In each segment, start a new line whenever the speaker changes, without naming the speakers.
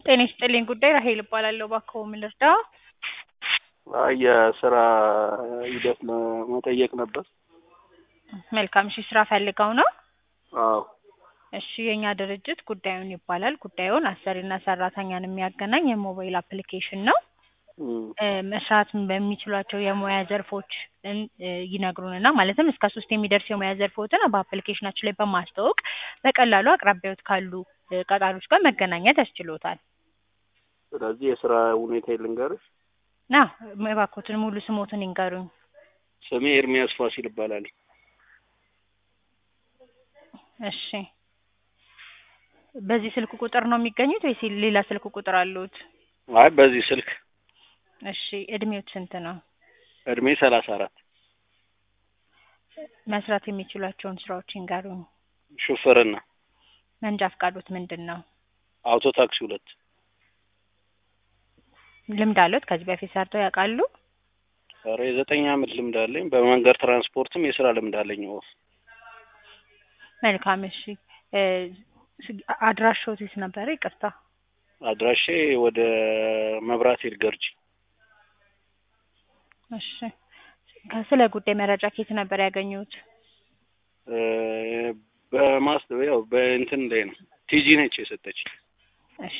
ጤና ይስጥልኝ ጉዳይ ራሄል እባላለሁ። እባክዎ ምን ልርዳ?
አይ የስራ ሂደት ለመጠየቅ ነበር።
መልካም እሺ፣ ስራ ፈልገው ነው?
አዎ
እሺ፣ የእኛ ድርጅት ጉዳዩን ይባላል። ጉዳዩን አሰሪና ሰራተኛን የሚያገናኝ የሞባይል አፕሊኬሽን ነው።
እም፣
እ፣ መስራት በሚችሏቸው የሙያ ዘርፎች እን- እ፣ ይነግሩንና ማለትም እስከ ሶስት የሚደርስ የሙያ ዘርፎችን በአፕሊኬሽናችን ላይ በማስተዋወቅ በቀላሉ አቅራቢያዎት ካሉ እ፣ ቀጣሪዎች ጋር መገናኘት ያስችሎታል።
ስለዚህ የስራ ሁኔታ ልንገርሽ።
ና እባክዎትን ሙሉ ስሞትን ይንገሩኝ።
ስሜ ኤርሚያስ ፋሲል ይባላል።
እሺ በዚህ ስልክ ቁጥር ነው የሚገኙት ወይስ ሌላ ስልክ ቁጥር አሉት?
አይ በዚህ ስልክ
እሺ እድሜዎት ስንት ነው?
እድሜ ሰላሳ አራት
መስራት የሚችሏቸውን ስራዎች ይንገሩኝ።
ሹፍርና
መንጃ ፈቃዶት ምንድን ነው?
አውቶ ታክሲ ሁለት
ልምድ አሉት? ከዚህ በፊት ሰርተው ያውቃሉ?
ኧረ የዘጠኝ አመት ልምድ አለኝ። በመንገድ ትራንስፖርትም የስራ ልምድ አለኝ። ኦፍ
መልካም እሺ እ፣ ስ- አድራሻዎት የት ነበረ? ይቅርታ
አድራሼ ወደ መብራት ሄድ ገርጂ
እሺ ከስለ ጉዳይ መረጃ ከየት ነበር ያገኙት?
እ፣ በማስ ያው በእንትን ላይ ነው ቲጂ ነች የሰጠች።
እሺ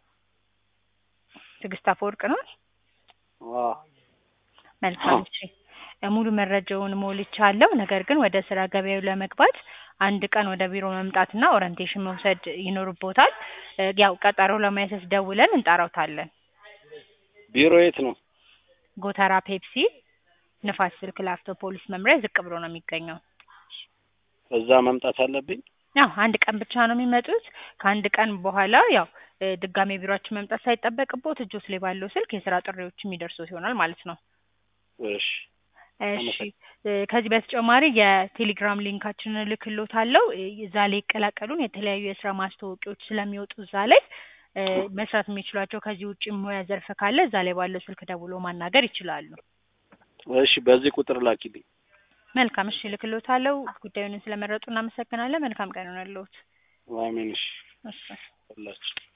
ትዕግስት አፈወርቅ ነው?
አዎ
መልካም እሺ እ፣ ሙሉ መረጃውን ሞልቻለሁ። ነገር ግን ወደ ስራ ገበያው ለመግባት አንድ ቀን ወደ ቢሮ መምጣትና ኦሪንቴሽን መውሰድ ይኖርቦታል። እ፣ ያው ቀጠሮ ለማያሰስ ደውለን እንጠራውታለን።
ቢሮ የት ነው?
ጎተራ ፔፕሲ ንፋስ ስልክ ላፍቶ ፖሊስ መምሪያ ዝቅ ብሎ ነው የሚገኘው።
እዛ መምጣት አለብኝ።
ያው አንድ ቀን ብቻ ነው የሚመጡት። ከአንድ ቀን በኋላ ያው እ፣ ድጋሜ ቢሮአችን መምጣት ሳይጠበቅቦት እጆት ላይ ባለው ስልክ የስራ ጥሪዎች የሚደርሱት ይሆናል ማለት ነው።
እሺ
እሺ እ፣ ከዚህ በተጨማሪ የቴሌግራም ሊንካችንን እልክልዎታለሁ። እ፣ እዛ ላይ ይቀላቀሉን። የተለያዩ የስራ ማስታወቂያዎች ስለሚወጡ እዛ ላይ እ፣ መስራት የሚችሏቸው ከዚህ ውጭ ሙያ ዘርፍ ካለ እዛ ላይ ባለው ስልክ ደውሎ ማናገር ይችላሉ።
እሺ በዚህ ቁጥር ላኪልኝ።
መልካም እሺ፣ እልክልዎታለሁ። ጉዳዩን ስለመረጡ እናመሰግናለን። መልካም ቀን ይሆንልዎት።
አሜን። እሺ
እሺ
ሁላችሁ